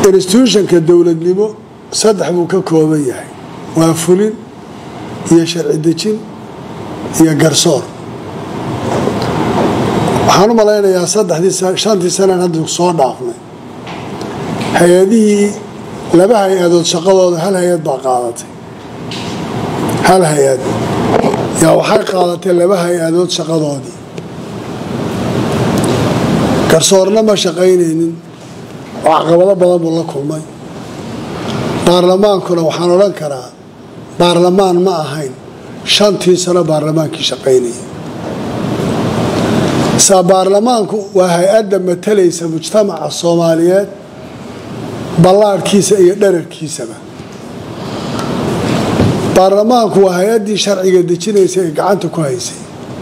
instituutionka dowladnimo saddex buu ka kooban yahay waa fulin iyo sharci dejin iyo garsoor waxaan u malaynayaa saddexdii shantii sanaan hadda soo dhaafnay hay-adihii laba hay-adood shaqadooda hal hay-ad baa qaadatay hal hay-ad yaa waxay qaadatay laba hay-adood shaqadoodii garsoorna ma shaqaynaynin oo caqabado badan buu la kulmay baarlamaankuna waxaan odhan karaa baarlamaan ma ahayn shantii sano baarlamaankii shaqaynayay saa baarlamaanku waa hay-adda matalaysa mujtamaca soomaaliyeed ballaadhkiisa iyo dherarkiisaba baarlamaanku waa hay-addii sharciga dejinaysa ee gacanta ku haysay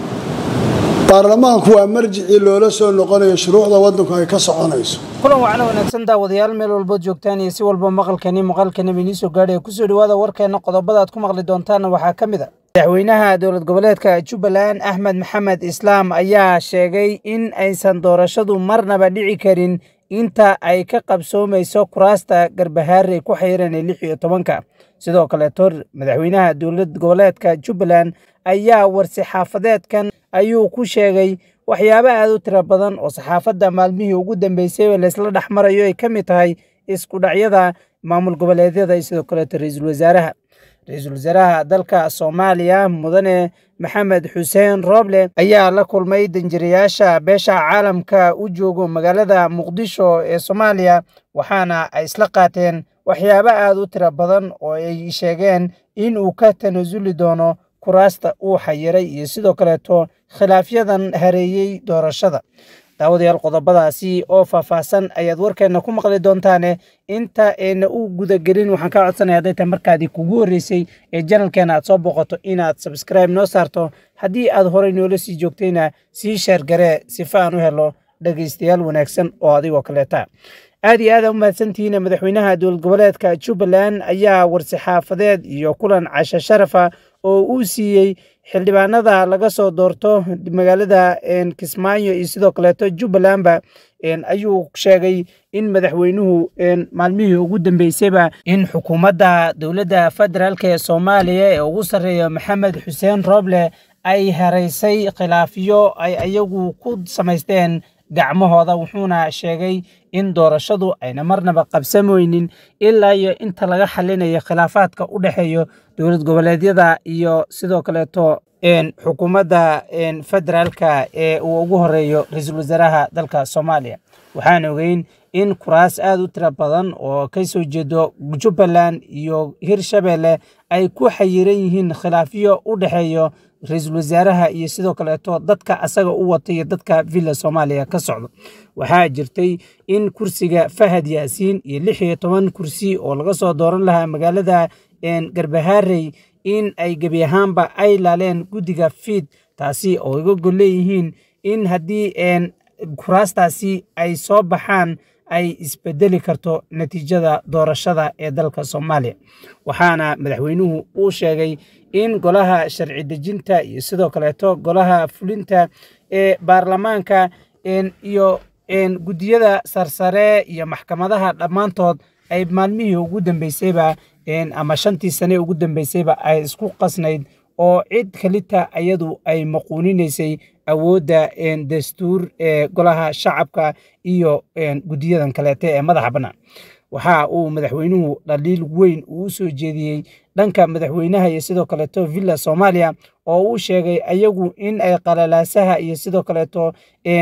baarlamaanku waa marjicii loola soo noqonayo shuruucda waddanku ay ka soconayso kulan wacna wanaagsan daawadayaal meel walbood joogtaan iyo si walba maqalkani muuqaalkani bainii soo gaadhay kusoo dhawaada warkeena qodobada aad ku maqli doontaanna waxaa ka mid a madaxweynaha dowlad goboleedka jubbaland axmed maxamed islaam ayaa sheegay in aysan doorashadu marnaba dhici karin inta ay ka qabsoomayso kuraasta garbahaarey ku xayiran ee lix iyo tobanka sidoo kaleeto madaxweynaha dowlad goboleedka jubbaland ayaa war-saxaafadeedkan ayuu ku sheegay waxyaabo aad u tiro badan oo saxaafadda maalmihii ugu dambeysay laysla dhex marayo ay ka mid tahay isku dhacyada maamul goboleedyada iyo sidoo kaleeto ra-iisul wasaaraha ra-iisul wasaaraha dalka soomaaliya mudane maxamed xuseen rooble ayaa la kulmay danjirayaasha beesha caalamka u joogo magaalada muqdisho ee soomaaliya waxaana ay isla qaateen waxyaabo aad u tiro badan oo ay sheegeen in uu ka tanasuli doono kuraasta uu xayiray iyo sidoo kaleeto khilaafyadan hareeyey doorashada daawadayaal qodobadaasi oo faahfaahsan ayaad warkeenna ku maqli doontaane inta ayna u gudagelin waxaan kaa codsanaya hadday tahay markaadii kugu horreysay ee janalkeena aad soo boqoto inaad sabskribe noo saarto haddii aad horey noola sii joogtayna sii sheergaree sifa aan u helo dhegaystayaal wanaagsan oo adigoo kaleeta aad iyo aad u mahadsantihiin madaxweynaha dowlad goboleedka jubbaland ayaa war-saxaafadeed iyo kulan casho sharafa oo uu siiyey xildhibaanada laga soo doorto magaalada kismaayo iyo sidoo kaleeto jubbalandba ayuu sheegay in madaxweynuhu maalmihii ugu dambeysayba in xukuumadda dowladda federaalk ee soomaaliya ee ugu sarreeya maxamed xuseen rooble ay haraysay khilaafiyo ay ayagu ku samaysteen gacmahooda wuxuuna sheegay in doorashadu ayna marnaba qabsamoynin ilaa iyo inta laga xalinayo khilaafaadka u dhexeeyo dowlad goboleedyada iyo sidoo kaleeto xukuumadda federaalka ee uu ugu horeeyo ra-iisul wasaaraha dalka soomaaliya waxaan ogeyn in kuraas aad u tiro badan oo ka soo jeedo jubbaland iyo hirshabelle ay ku xayiran yihiin khilaafyo u dhexeeyo ra-iisul wasaaraha iyo sidoo kaleeto dadka asaga u wata iyo dadka villa soomaaliya ka socdo waxaa jirtay in kursiga fahad yaasiin iyo lix iyo toban kursi oo laga soo dooran lahaa magaalada garbahaarey in ay gebi ahaanba ay laaleen guddiga fiid taasi oo iga gol leeyihiin in haddii kuraastaasi ay soo baxaan ay isbedeli karto natiijada doorashada ee dalka soomaaliya waxaana madaxweynuhu uu sheegay in golaha sharci dejinta iyo sidoo kaleeto golaha fulinta ee baarlamaanka iyo guddiyada sarsare iyo maxkamadaha dhammaantood ay maalmihii ugu dambeysayba ama shantii sane ugu dambeysayba ay isku qasnayd oo cid kalita iyadu ay maquuninaysay awoodda dastuur ee golaha shacabka iyo guddiyadan kaleete ee madaxa bannaan waxa uu madaxweynuhu dhaliil weyn uu soo jeediyey dhanka madaxweynaha iyo sidoo kaleeto villa soomaaliya oo uu sheegay ayagu in ay qalalaasaha iyo sidoo kaleeto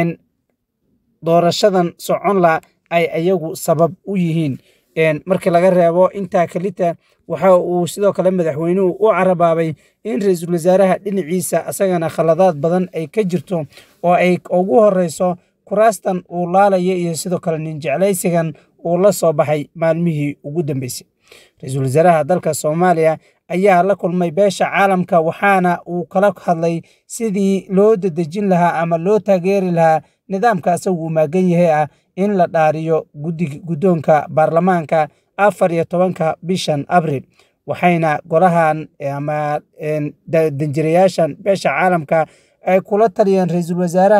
doorashadan soconla ay ayagu sabab u yihiin markii laga reebo intaa kalita waxa uu sidoo kale madaxweynuhu u carabaabay in ra-iisul wasaaraha dhinaciisa asagana khaladaad badan ay ka jirto oo ay ugu horeyso kuraastan uu laalaya iyo sidoo kale ninjeclaysigan uu la soo baxay maalmihii ugu dambeysay ra-iisul wasaaraha dalka soomaaliya ayaa la kulmay beesha caalamka waxaana uu kala hadlay sidii loo dadejin lahaa ama loo taageeri lahaa nidaamka asagu uu maagan yahay ah in la dhaariyo guddoonka baarlamaanka afar iyo tobanka bishan abril waxayna golahan ama danjirayaashan beesha caalamka ay kula taliyeen ra-iisul wasaaraha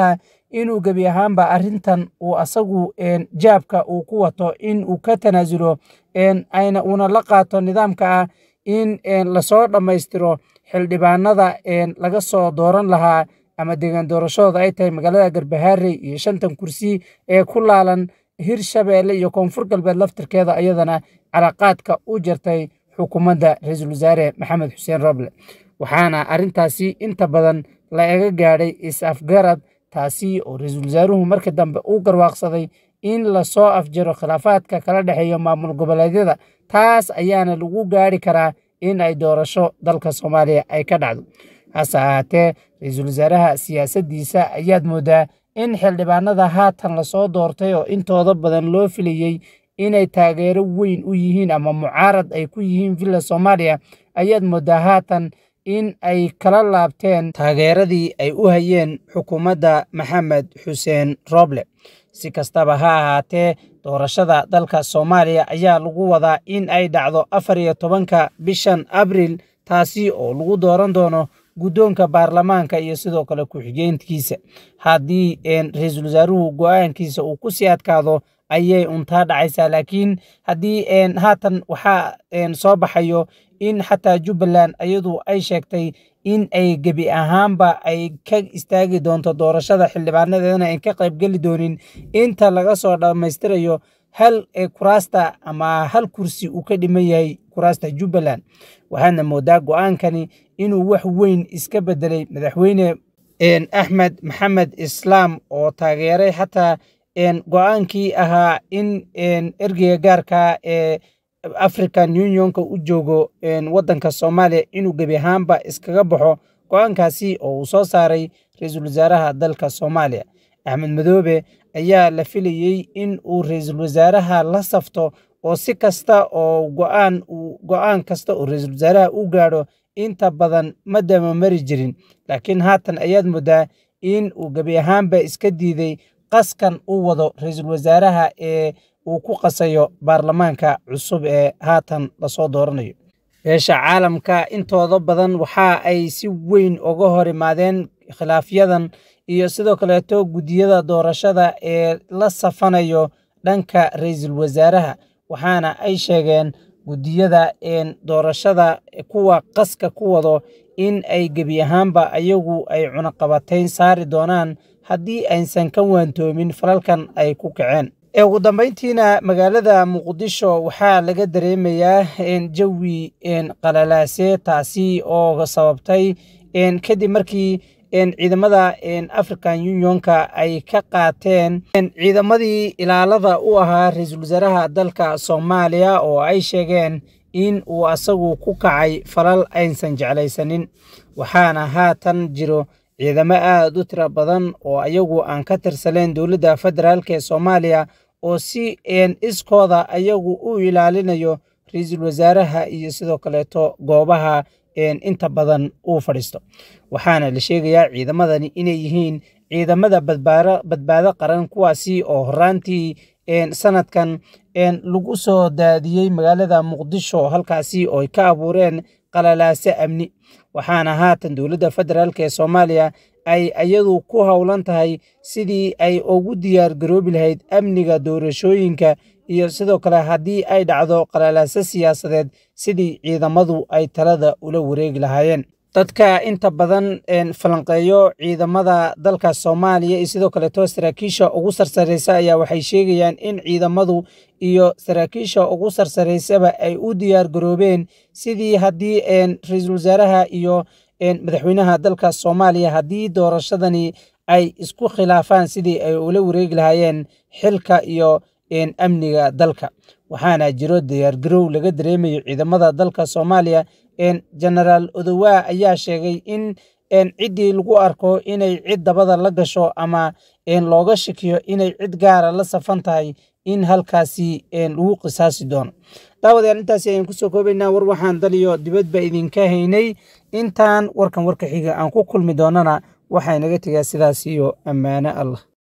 inuu gebi ahaanba arrintan uu asagu jaabka uu ku wato in uu ka tanaasulo ayna uuna la qaato nidaamka ah in lasoo dhammaystiro xildhibaanada laga soo dooran lahaa ama deegaan doorashadooda ay tahay magaalada garbahaarey iyo shantan kursi ee ku laalan hirshabeelle iyo koonfur galbeed laftirkeeda ayadana calaqaadka u jartay xukuumadda ra-iisul wasaare maxamed xuseen roble waxaana arrintaasi inta badan la ega gaadhay is-afgarad taasi oo ra-iisul wasaaruhu markii dambe uu garwaaqsaday in lasoo afjaro khilaafaadka kala dhexeeya maamul goboleedyada taas ayaana lagu gaari karaa in ay doorasho dalka soomaaliya ay ka dhacdo hase ahaatee ra-iisul wasaaraha siyaasaddiisa ayaad moodaa in xildhibaanada haatan lasoo doortay oo intooda badan loo filayey inay taageero weyn u yihiin ama mucaarad ay ku yihiin villa soomaaliya ayaad moodaa haatan in ay kala laabteen taageeradii ay u hayeen xukuumadda maxamed xuseen roble si kastaba ha ahaatee doorashada dalka soomaaliya ayaa lagu wadaa in ay dhacdo afar iyo tobanka bishan abriil taasi oo lagu dooran doono guddoonka baarlamaanka iyo sidoo kale ku-xigeenkiisa haddii ra-iisul wasaaruhu go-aankiisa uu ku sii adkaado ayay untaa dhacaysaa laakiin haddii haatan waxaa soo baxayo in xataa jubbaland iyadu ay sheegtay in ay gebi ahaanba ay ka istaagi doonto doorashada xildhibaanadeedana ay ka qaybgeli doonin inta laga soo dhammaystirayo hal kuraasta ama hal kursi uu ka dhiman yahay kuraasta jubbaland waxaadna moodaa go-aankani inuu wax weyn iska bedelay madaxweyne axmed maxamed islaam oo taageeray xataa go-aankii ahaa in ergeyga gaarka ee african unionka u joogo waddanka soomaaliya inuu gebi ahaanba iskaga baxo go-aankaasi oo uu soo saaray ra-iisul wasaaraha dalka soomaaliya axmed madoobe ayaa la filayey in uu ra-iisul wasaaraha la safto oo si kasta oo go-aan go-aan kasta oo ra-iisul wasaaraha u gaadho inta badan ma damamari jirin laakiin haatan ayaad moodaa in uu gebi ahaanba iska diiday qaskan u wado ra-iisul wasaaraha ee uu ku qasayo baarlamaanka cusub ee haatan lasoo dooranayo beesha caalamka intooda badan waxa ay si weyn uga hor imaadeen khilaafyadan iyo sidoo kaleeto guddiyada doorashada ee la safanayo dhanka ra-iisul wasaaraha waxaana ay sheegeen guddiyada doorashada kuwa qaska ku wado in ay gebi ahaanba ayagu ay cunaqabatayn saari doonaan haddii aysan ka waantoomin falalkan ay ku kaceen ugu dambeyntiina magaalada muqdisho waxaa laga dareemayaa jawi qalalaase taasi oo sababtay kadib markii ciidamada african unionka ay ka qaateen ciidamadii ilaalada u ahaa ra-iisul wasaaraha dalka soomaaliya oo ay sheegeen in uu asagu ku kacay falal aysan jeclaysanin waxaana haatan jiro ciidamo aada u tiro badan oo ayagu aan ka tirsaneyn dowladda federaalk ee soomaaliya oo si iskooda ayagu u ilaalinayo ra-iisul wasaaraha iyo sidoo kaleeto goobaha inta badan uu fadhiisto waxaana la sheegayaa ciidamadani inay yihiin ciidamada badbaado qaran kuwaasi oo horaantii sanadkan lagu soo daadiyey magaalada muqdisho halkaasi oo ay ka abuureen qalalaase amni waxaana haatan dowladda federaalk ee soomaaliya ay iyadu ku howlan tahay sidii ay ugu diyaar garoobi lahayd amniga doorashooyinka iyo sidoo kale haddii ay dhacdo qalalaase siyaasadeed sidii ciidamadu ay talada ula wareegi lahaayeen dadka inta badan falanqeeyo ciidamada dalka soomaaliya iyo sidoo kaleeto saraakiisha ugu sarsareysa ayaa waxay sheegayaan in ciidamadu iyo saraakiisha ugu sarsareysaba ay u diyaar garoobeen sidii haddii ra-iisul wasaaraha iyo madaxweynaha dalka soomaaliya haddii doorashadani ay isku khilaafaan sidii ay ula wareegi lahaayeen xilka iyo amniga dalka waxaana jiro diyaargarow laga dareemayo ciidamada dalka soomaaliya genaraal odowa ayaa sheegay in ciddii lagu arko inay cid dabada la gasho ama looga shakiyo inay cid gaara la safan tahay in halkaasi lagu qisaasi doono daawadayaal intaasi ayaan kusoo koobaynaa war waxaan daliyo dibadba idinka haynay intaan warkan warka xiga aan ku kulmi doonana waxaa inaga tegaa sidaas iyo ammaano allah